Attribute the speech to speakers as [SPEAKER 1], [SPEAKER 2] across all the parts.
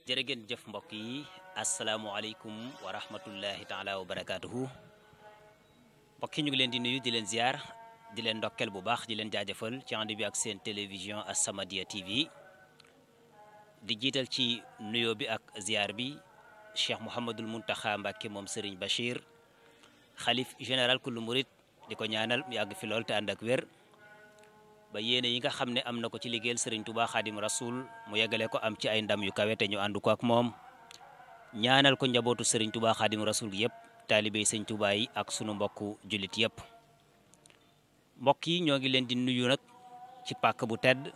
[SPEAKER 1] jërë ngeen jëf mbokk yi asalaamualeykum wa rahmatullahi taala wa barakaatuhu mbokk yi ñu ngi leen di nuyu di leen ziar di leen ndokkel bu baax di leen jaajëfal ci ànd bi ak seen télévision As-Samadiyya TV di jiital ci nuyoo bi ak ziar bi cheikh Mouhamadul Muntaxa Mbàkke moom Serigne Bachir xalif général kullu murit di ko ñaanal mu yàgg fi lool te ànd ak wér ba yéene yi nga xam ne am na ko ci liggéeyal Serigne Touba Xaadim Rasul mu yeggale ko am ci ay ndam yu kawe te ñu ànd ko ak moom ñaanal ko njabootu Serigne Touba Xaadim Rasul yëpp taalibey Sëñ Touba yi ak sunu mbokku jullit yëpp mbokk yi ñoo ngi leen di nuyu nag ci pàkk bu tedd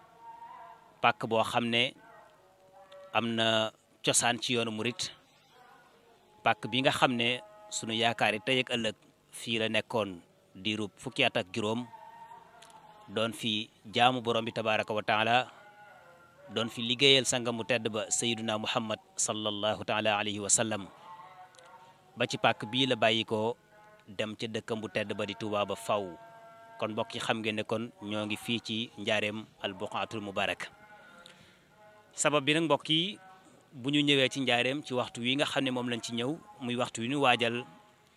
[SPEAKER 1] pàkk boo xam ne am na cosaan ci yoonu murit pàkk bi nga xam ne sunu yaakaar yi tey ak ëllëg fii la nekkoon diirub fukki at ak juróom doon fi jaamu borom bi tabaraka wa taala doon fi liggéeyal sangam mu tedd ba sayyiduna muhammad sallallahu taala alayhi wa sallam ba ci pàkk bii la bàyyi ko dem ca dëkkam bu tedd ba di Tuubaa ba faw kon mbokk yi xam ngeen ne kon ñoo ngi fii ci njaareem al buqaatul mubarak sabab bi nag mbokk yi bu ñu ñëwee ci njaareem ci waxtu wi nga xam ne moom lañ ci ñëw muy waxtu wi ñu waajal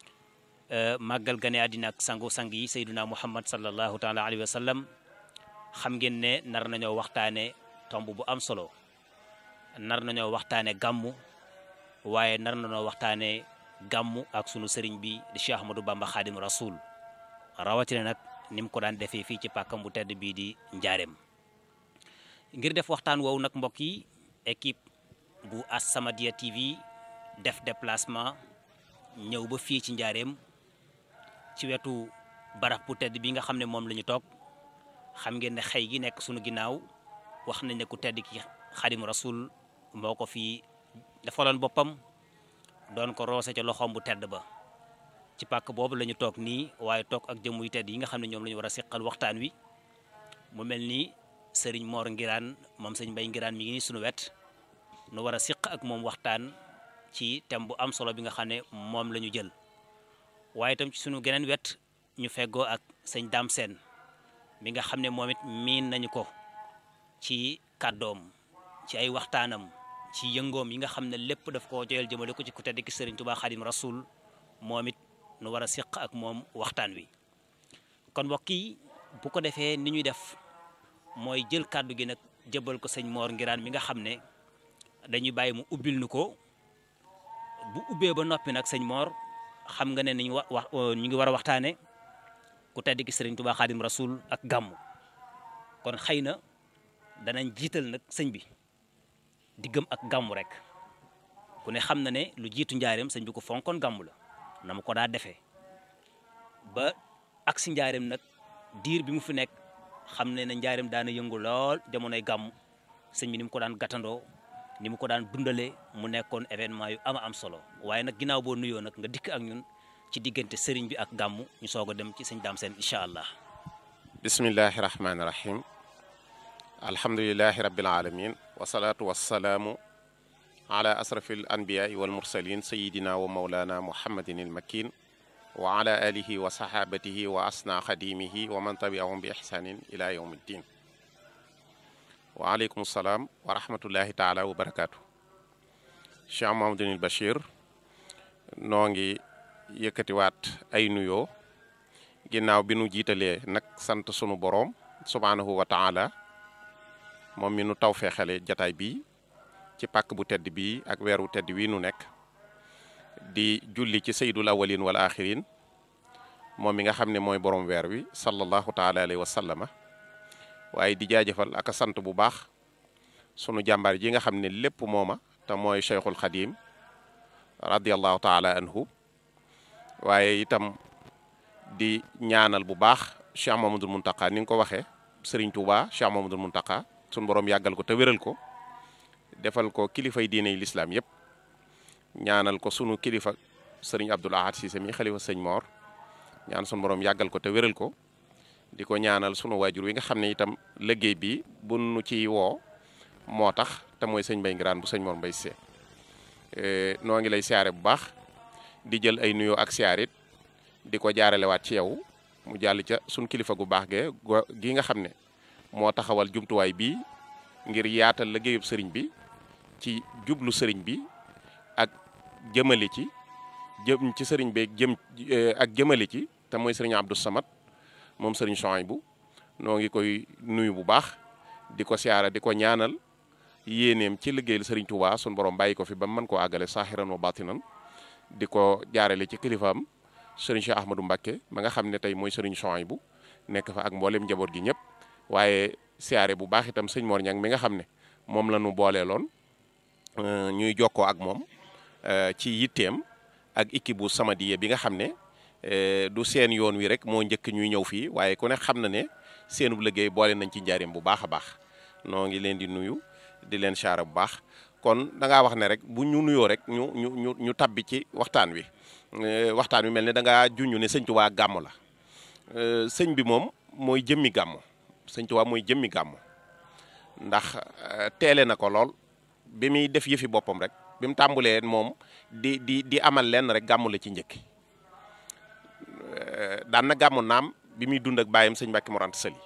[SPEAKER 1] màggal gane àddina ak sangu sang yi sayduna muhammad sallallahu taala alayhi wa sallam xam ngeen ne nar nañoo waxtaane tomb bu am solo nar nañoo waxtaane gàmmu waaye nar nañoo waxtaane gàmmu ak sunu sëriñ bi di Cheikh Ahmadou Bamba Xaadim Rasul rawatina nag ni mu ko daan defee fii ci pàkkam bu tedd bii di njaareem ngir def waxtaan woowu nag mbokk yi équipe bu As-Samadiyya TV def déplacement ñëw ba fii ci njaareem ci wetu barab bu tedd bi nga xam ne moom la ñu toog xam ngeen ne xëy gi nekk sunu ginnaaw wax nañ ne ku tedd ki Xaadim Rasul moo ko fi defaloon boppam doon ko roose ca loxoom bu tedd ba ci pàkk boobu la ñu toog nii waaye toog ak jëmm yu tedd yi nga xam ne ñoom la ñu war a seqal waxtaan wi mu mel ni sëriñ Mor Ngiraan moom sëñ Mbay Ngiraan mi ngi nii sunu wet nu war a siq ak moom waxtaan ci thème bu am solo bi nga xam ne moom la ñu jël waaye itam ci sunu geneen wet ñu feggoo ak sëñ Dame Sène mi nga xam ne moom it miin nañu ko ci kàddoom ci ay waxtaanam ci yëngoom yi nga xam ne lépp daf koo joyal jëmale ko ci ku tedd ki sëriñ Tuubaa Xaadim Rasul moom it nu war a siq ak moom waxtaan wi kon mbokk yi bu ko defee ni ñuy def mooy jël kàddu gi nag jëbal ko sëñ Mor Ngiraan mi nga xam ne dañuy bàyyi mu ubbil nu ko bu ubbee ba noppi nag sëñ Mor xam nga ne ni ñu wa wax ñu ngi war a waxtaane ku tedd ki sëriñ Tuubaa Xaadim Rasul ak gàmmu kon xëy na danañ jiital nag sëñ bi diggam ak gàmmu rek ku ne xam na ne lu jiitu njaareem sëñ bi ko fonkoon gàmmu la na mu ko daa defee ba ak si njaareem nag diir bi mu fi nekk xam ne ne njaareem daana yëngu lool jamonoy gàmmu sëñ bi ni mu ko daan gàttandoo ni mu ko daan dundalee mu nekkoon événement yu ama am solo waaye nag ginnaaw boo nuyoo nag nga dikk ak ñun ci diggante sëriñ bi ak gàmmu ñu soog a dem ci sëñ Dame Sène incha allah
[SPEAKER 2] bismillahi rahmaani rahim alhamdulilahi rabbil alamin wasalaatu wasalaamu ala asrafi al anbiyaai wal mursalin sayidina wa maulana muhammadin il makin wa ala alihi wa sahabatihi wa asna xadimihi wa man tabiahum bi ihsanin ila yawmi ddin waaleykum salaam wa rahmatullahi taala wa barakaatu Cheikh Mahamadunil Bachir noo ngi yëkkatiwaat ay nuyoo ginnaaw bi nu jiitalee nag sant sunu boroom subhaanahu wa taala moom mi nu taw feexale jataay bii ci pàkk bu tedd bii ak weeru tedd wi nu nekk di julli ci saydul awalin wal axirin moom mi nga xam ne mooy boroom weer wi sallallahu taala alayhi wa sallama waaye di jaajëfal ak sant bu baax sunu jàmbaar ji nga xam ne lépp mooma te mooy cheikhul xadim radiallahu taala anhu waaye itam di ñaanal bu baax cheikh mamadul muntaka ni nga ko waxee sëriñ tuuba cheikh mamadul muntaka sunu borom yàggal ko te wéral ko defal ko kilifay diine yi lislaam yépp ñaanal ko sunu kilifa sëriñ abdul ahad siise mi xalifa sëñ moor ñaan sunu borom yàggal ko te wéral ko di ko ñaanal sunu waajur wi nga xam ne itam liggéey bi bu nu ci woo moo tax te mooy sëñ Mbay Ngiraan bu sëñ Mor Mbay see noo ngi lay siyaare bu baax di jël ay nuyoo ak siyaarit di ko jaaralewaat ci yow mu jàll ca sunu kilifa gu baax ge gi nga xam ne moo taxawal jumtuwaay bii ngir yaatal liggéeyub sëriñ bi ci jublu sëriñ bi ak jëmali ci jëm ci sëriñ bi jëm ak jëmali ci te mooy sëriñ Abdou Samad moom sëriñ Souhaïbou noo ngi koy nuyu bu baax di ko siyaara di ko ñaanal yéeneem ci liggéeyal sëriñ Touba sun borom bàyyi ko fi ba mën koo àggale saaxiran wa batinan di ko jaarale ci kilifaam sëriñ Cheikh Ahmadou Mbacké ma nga xam ne tey mooy sëriñ Souhaïbou nekk fa ak mboolem njaboot gi ñëpp waaye siyaare bu baax itam sëñ Mor Ñang mi nga xam ne moom la ñu booleeloon ñuy jokkoo ak moom ci yitteem ak équipe bu Samadiyya bi nga xam ne du seen yoon wi rek moo njëkk ñuy ñëw fii waaye ku ne xam na ne seenub liggéey boole nañ ci njaareem bu baax a baax noo ngi leen di nuyu di leen siyaare bu baax kon da ngaa wax ne rek bu ñu nuyoo rek ñu ñu ñu ñu tabbi ci waxtaan wi waxtaan wi mel ne da ngaa junñu ne sëñ Tuubaa gàmm la sëñ bi moom mooy jëmmi gàmm sëñ Tuubaa mooy jëmmi gàmm ndax teele na ko lool bi muy def yëfi boppam rek bi mu tàmbulee moom di di di amal lenn rek gàmmu la ci njëkk daan na gàmmu naam bi muy dund ak bàyyam sëñ Mbàkke Mor Anta Sali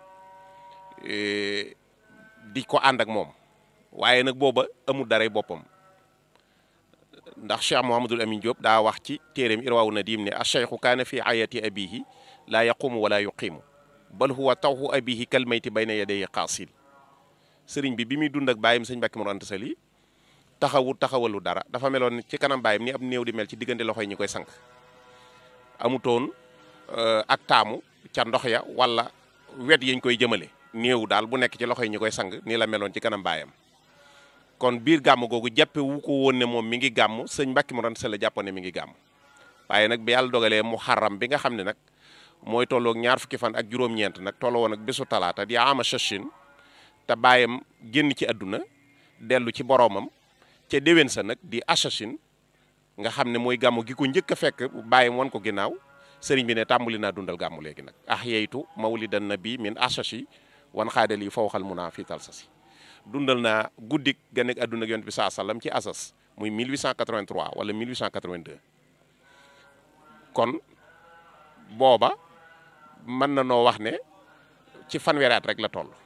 [SPEAKER 2] di ko ànd ak moom waaye nag booba amul daray boppam ndax Cheikh Mouhamadul Amin Diop daa wax ci téeréem irwaawu nadim ne acheikhu kaana fi ayati abihi laa yaqumu wala yuqimu bal huwa tawxu abihi kalmayti bayna yaday qaasil sëriñ bi bi muy dund ak bàyyam sëñ Mbàkke Mor Anta Sali taxawu taxawalu dara dafa meloon ci kanam bàyyam ni ab néew di mel ci diggante loxo yi ñu koy sank amutoon ak taamu ca ndox ya wala wet yañ koy jëmale néew daal bu nekk ci loxo yi ñu koy sang nii la meloon ci kanam baayam kon biir gàmm googu jàppe wu ko woon ne moom mi ngi gàmm sëñ Mbàkke Mor Anta Sali jàppoon ne mi ngi gàmm waaye nag bi yàlla dogalee mu xaram bi nga xam ne nag mooy tolloog ñaar fukki fan ak juróom-ñeent nag tolloo woon ak bésu talaata di ama chachin te baayam génn ci àdduna dellu ci boroomam ca déwén sa nag di assasine nga xam ne mooy gàmmu gi ko njëkk a fekk bàyyam wan ko ginnaaw sëriñ bi ne tàmbali naa dundal gàmmu léegi nag ah yeytu mawlidan nabi min asasi wan xaadal yi fawxal mun naa fii tal sa si dundal naa guddik ga nekk àdduna ak yonent bi saa sallam ci asas muy 1883 wala 1882 kon booba mën na noo wax ne ci fanweeri at rek la toll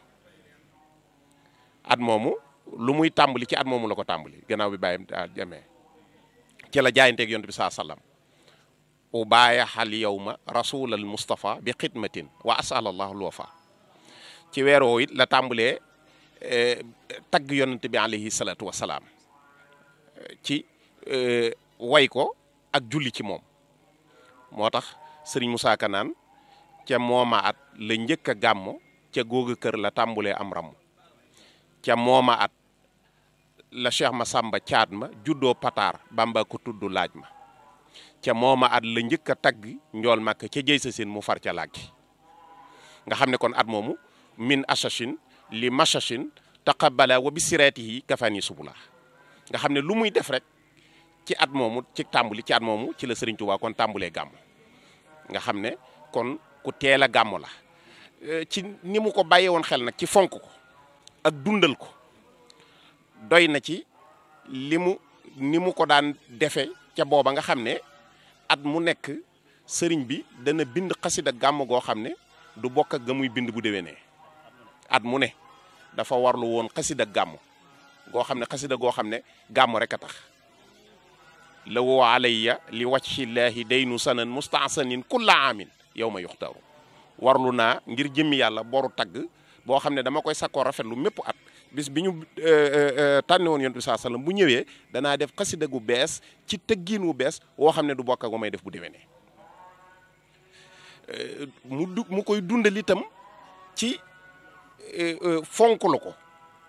[SPEAKER 2] at moomu lu muy tàmbali ci at moomu la ko tàmbali gannaaw bi bàyyam jamee ci la jaayanteeg yonent bi saa sallam u baayaxal yowma rasulal mustapha bi xidmatin wa asalallahu alwafa ci weer woowu it la tàmbalee tagg yonent bi alayhi salatu wasalaam ci way ko ak julli ci moom moo tax sëriñ Moussa Ka naan ca mooma at la njëkk a gàmmo ca googa kër la tàmbulee am ramm ca mooma at la Cheikh Massamba caat ma juddoo pataar bamba ko tudd laaj ma ca mooma at la njëkk a tagg njool màkk ca jëy sa seen mu far ca làggi nga xam ne kon at moomu min asashin li masashin taqabala wa bi siratihi kafani subula nga xam ne lu muy def rek ci at moomu ci tàmbuli ci at moomu ci la Sëriñ Tuubaa kon tàmbulee gàmm nga xam ne kon ku teel a gàmm la ci ni mu ko bàyyee woon xel nag ci fonk ko ak dundal ko doy na ci li mu ni mu ko daan defe ca booba nga xam ne at mu nekk sëriñ bi dana bind xasida gàmm goo xam ne du bokk ak ga muy bind bu déwénee at mu ne dafa warlu woon xasida gàmm goo xam ne xasida goo xam ne gàmm rek a tax la woo alayya li wajhillaahi daynu sanan mustahsanin kulla aamin yow ma yuxtaru warlu naa ngir jëmmi yàlla boru tagg boo xam ne dama koy sakkoo rafetlu mépp at bis bi ñu tànne woon yonent bi saa sallam bu ñëwee danaa def xasida gu bees ci tëggiin wu bees woo xam ne du bokk ak may def bu déwénee mu du mu koy dundal itam ci fonk la ko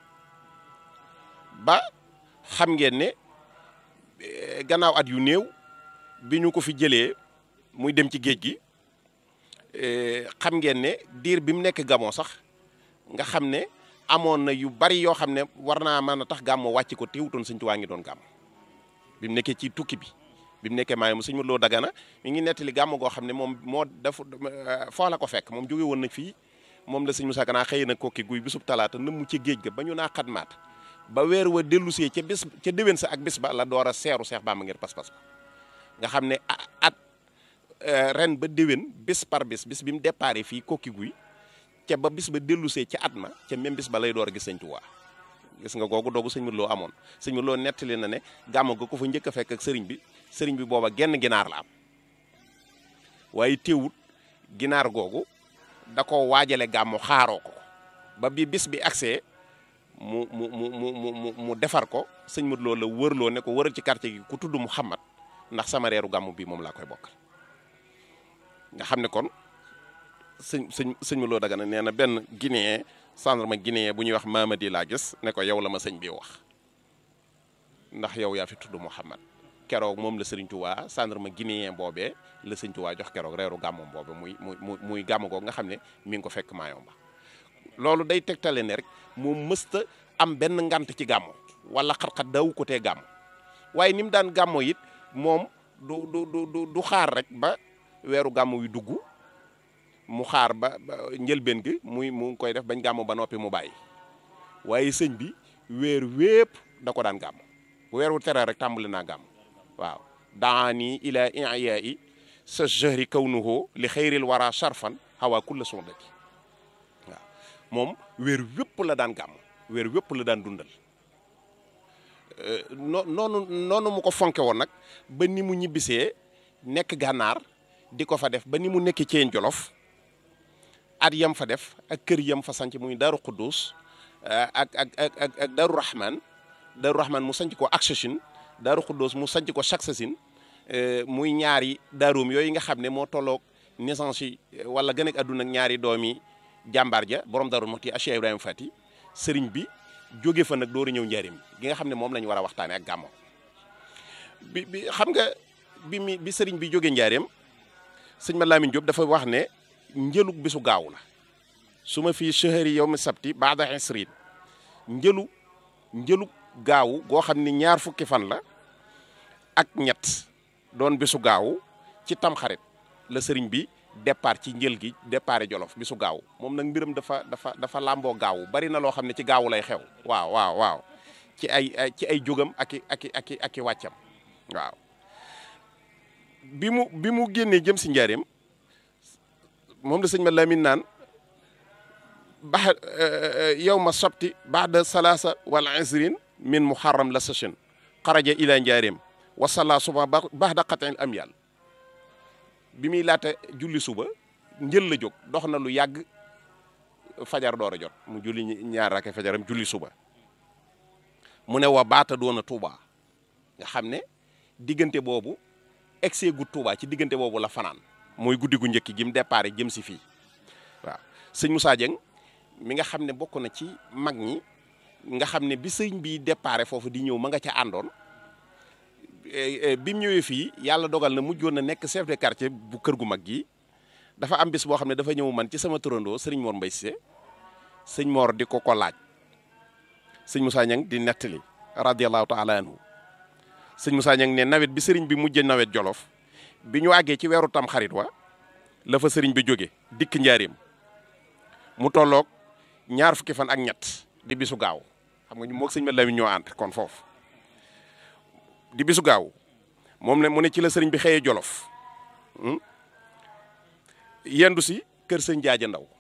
[SPEAKER 2] ba xam ngeen ne gannaaw at yu néew bi ñu ko fi jëlee muy dem ci géej gi xam ngeen ne diir bi mu nekk gamoo sax nga xam ne amoon na yu bari yoo xam ne war naa mën a tax gàmmo wàcc ko teewutoon sëñ Tuubaa ngi doon gàmm bi mu nekkee ci tukki bi bi mu nekkee maay mu sëñ Modou Lo Dagana mi ngi nettali gàmm goo xam ne moom moo dafa foo la ko fekk moom jóge woon na fii moom la sëñ Moussa Kana xëy na kokki guy bisub talaata nëmm ci géej ga ba ñu naa xadmaat ba weer wa dellusee ca bés ca déwén sa ak bés ba la door a seeru Seex Bàmba ngir pas-pas ba nga xam ne at ren ba déwén bés par bés bis bi mu déparé fii kokki guy ca ba bis ba dellusee ca at ma ca même bis ba lay door a gis sëñ Tuubaa gis nga googu doogu sëñ Modou Lo amoon sëñ Modou Lo nettali na ne gàmmu ga ko fa njëkk a fekk ak sëriñ bi sëriñ bi booba genn ginaar la am waaye teewut ginaar googu da ko waajale gàmmu xaaroo ko ba bi bis bi agsee mu mu mu mu mu mu defar ko sëñ Modou Lo la wërloo ne ko wëral ci quartier gi ku tudd Muhammad ndax sama reeru gàmmu bi moom laa koy bokkal nga xam ne kon sëñ sëñ sëñ Modou Lo Dagana nee na benn guinéen gendarme guinéen bu ñuy wax Mamadi laa gis ne ko yow la ma sëñ bi wax ndax yow yaa fi tudd Muhammad keroog moom la sëriñ Tuubaa gendarme guinéen boobee la sëñ Tuubaa jox keroog reeru gàmmum boobe muy muy muy gàmm googu nga xam ne mi ngi ko fekk Mayomba loolu day tegtale ne rek moom mësta am benn ngant ci gàmmo wala xat-xat daawu ko tee gàmm waaye ni mu daan gàmmo it moom du du du du xaar rek ba weeru gàmm wi dugg mu xaar ba njëlbeen gi muy mu ngi koy def bañ gàmm ba noppi mu bàyyi waaye sëñ bi weer wépp da ko daan gàmm weer wu tere rek tàmbali naa gàmm waaw daani ila iyaai sa jahri kawnuhu li xayril wara sharfan hawa kulla sondati waaw moom weer wépp la daan gàmm weer wépp la daan dundal no noonu noonu mu ko fonke woon nag ba ni mu ñibbisee nekk gànnaar di ko fa def ba ni mu nekk ceen jolof at yam fa def ak kër yam fa sanc muy daaru quddus ak ak ak ak ak daaru rahman daaru rahman mu sanc ko aksashin daaru quddus mu sanc ko saksasin muy ñaari daaroom yooyu nga xam ne moo tolloog naissance yi wala gën ak àdduna ak ñaari doomi jàmbaar ja borom daaru moti Cheikh Ibrahima Fati sëriñ bi jóge fa nag dooru ñëw njaarim gi nga xam ne moom la ñu war a waxtaane ak gàmmo bi bi xam nga bi mi bi sëriñ bi jóge njaarim sëñ ma Lamine Diop dafa wax ne njëlug bisu gaaw la su ma fii chahari yow mi sabti baada isrin njëlu njëlug gaawu goo xam ni ñaar fukki fan la ak ñett doon bisu gaaw ci tamxarit la sëriñ bi départ ci njël gi départ jolof bisu gaaw moom nag mbiram dafa dafa dafa làmboo gaaw bari na loo xam ne ci gaawu lay xew waaw waaw waaw ci ay ci ay jógam ak i ak i ak i ak i wàccam waaw bi mu bi mu génnee jëm si njaareem moom la sëñ ma Lamin naan ba yow ma sabti baada salaasa wala isrin min muharram la sachin xaraja ila njaareem wasala suba baxda qatil am yàll bi muy laata julli suba njël la jóg dox na lu yàgg fajar door a jot mu julli ñaar rakke fajaram julli suba mu ne wa baata doona Touba nga xam ne diggante boobu egsee gu Touba ci diggante boobu la fanaan mooy guddi gu njëkk gi mu départ jëm si fii waaw sëñ Moussa Dieng mi nga xam ne bokk na ci mag ñi nga xam ne bi sëñ bi départ foofu di ñëw ma nga ca àndoon bi mu ñëwee fii yàlla dogal na mujjoon na nekk chef de quartier bu kër gu mag gi dafa am bis boo xam ne dafa ñëw man ci sama turandoo sëriñ Mor Mbaye Cissé sëñ Mor di ko ko laaj sëñ Moussa Niang di nettali radiyallahu taala anhu sëñ Moussa Niang ne nawet bi sëriñ bi mujjee nawet jolof bi ñu àggee ci weeru tam xarit wa la fa sëriñ bi jóge dikk njaareem mu tolloog ñaar fukki fan ak ñett di bisu gaaw xam nga ñu moog sëñ ma Lamin ñoo ànd kon foofu di bisu gaaw moom ne mu ne ci la sëriñ bi xëyee jolof yendu si kër sëñ jaaja ndaw